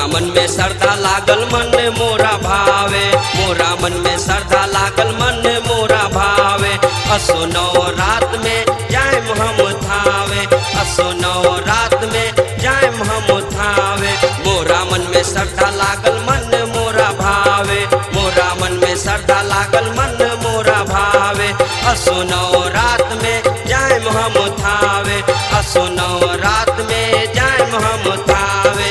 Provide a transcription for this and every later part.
मन में श्रद्धा लागल मन मोरा भावे मोरा मन में श्रद्धा लागल मन मोरा भावे असो नौ रात में जाए हम थावे असो नौ रात में जाए हम थावे मोरा मन में श्रद्धा लागल मन मोरा भावे मोरा मन में श्रद्धा लागल मन मोरा भावे असो नौ रात में जाए हम थावे असो नौ रात में जाए हम थावे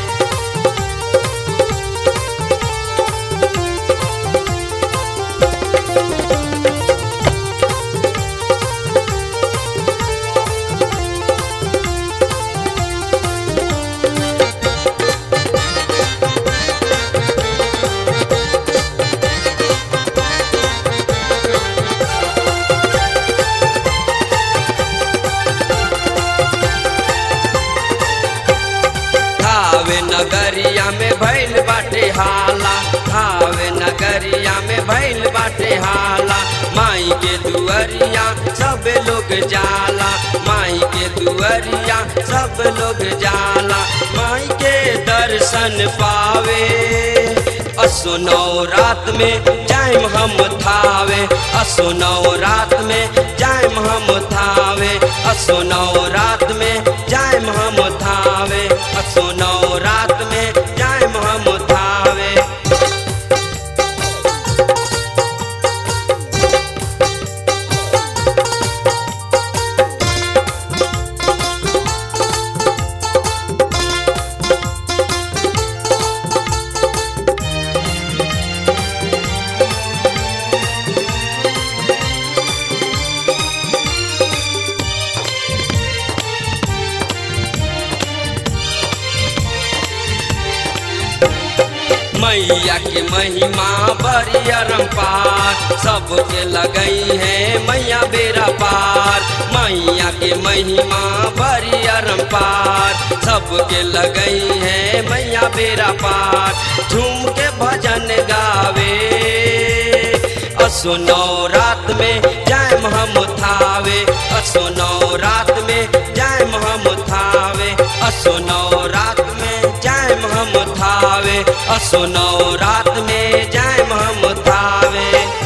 थावे नगरिया में भैल बाटे हाला थावे नगरिया में भैल बाटे हाला माई के दुअरिया सब लोग जाला माई के दुअरिया सब लोग जाला माई के दर्शन पावे असो नौ रात में जाइम हम थावे असो नौ रात में जाइम हम थावे असो नौ रात में जाइम हम थावे असो नौ रात में जाइम हम थावे मैया के महिमा बड़ी अरम्पार सबके लगई है मैया बेरा पार मैया के महिमा बड़ी अरम्पार सबके लगई है मैया बेरा पार झूम के भजन गावे असो नौ रात में जाए हम थावे असो नौ रात में जाए हम थावे असो नौ रात में जाए हम थावे असो नौ रात में जाए हम थावे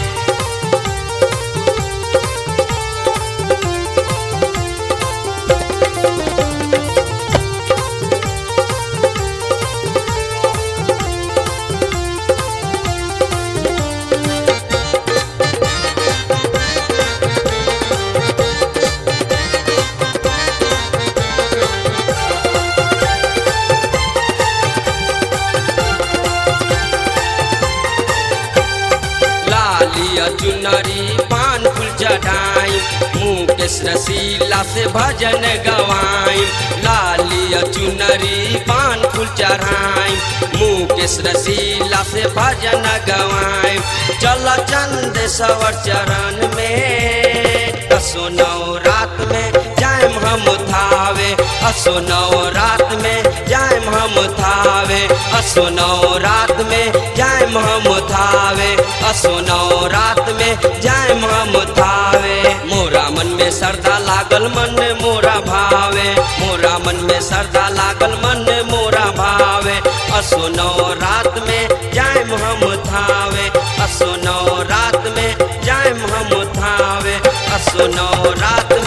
लालिया चुनरी पान फूल चढ़ाई मुकेश रसीला से भजन गवाई लालिया चुनरी पान फूल चढ़ाई मुकेश रसीला से भजन गवाई चल चंद सवर चरण में असो नौ रात में जाए हम थावे असो नौ रात में जाए हम थावे असो नौ रात में जाए हम थावे असो नौ रात में जाए हम थावे मोरा मन में श्रद्धा लागल मन मोरा भावे मोरा मन में श्रद्धा लागल मन मोरा भावे असो नौ रात में जाए हम थावे असो नौ रात में जाए हम थावे असो नौ रात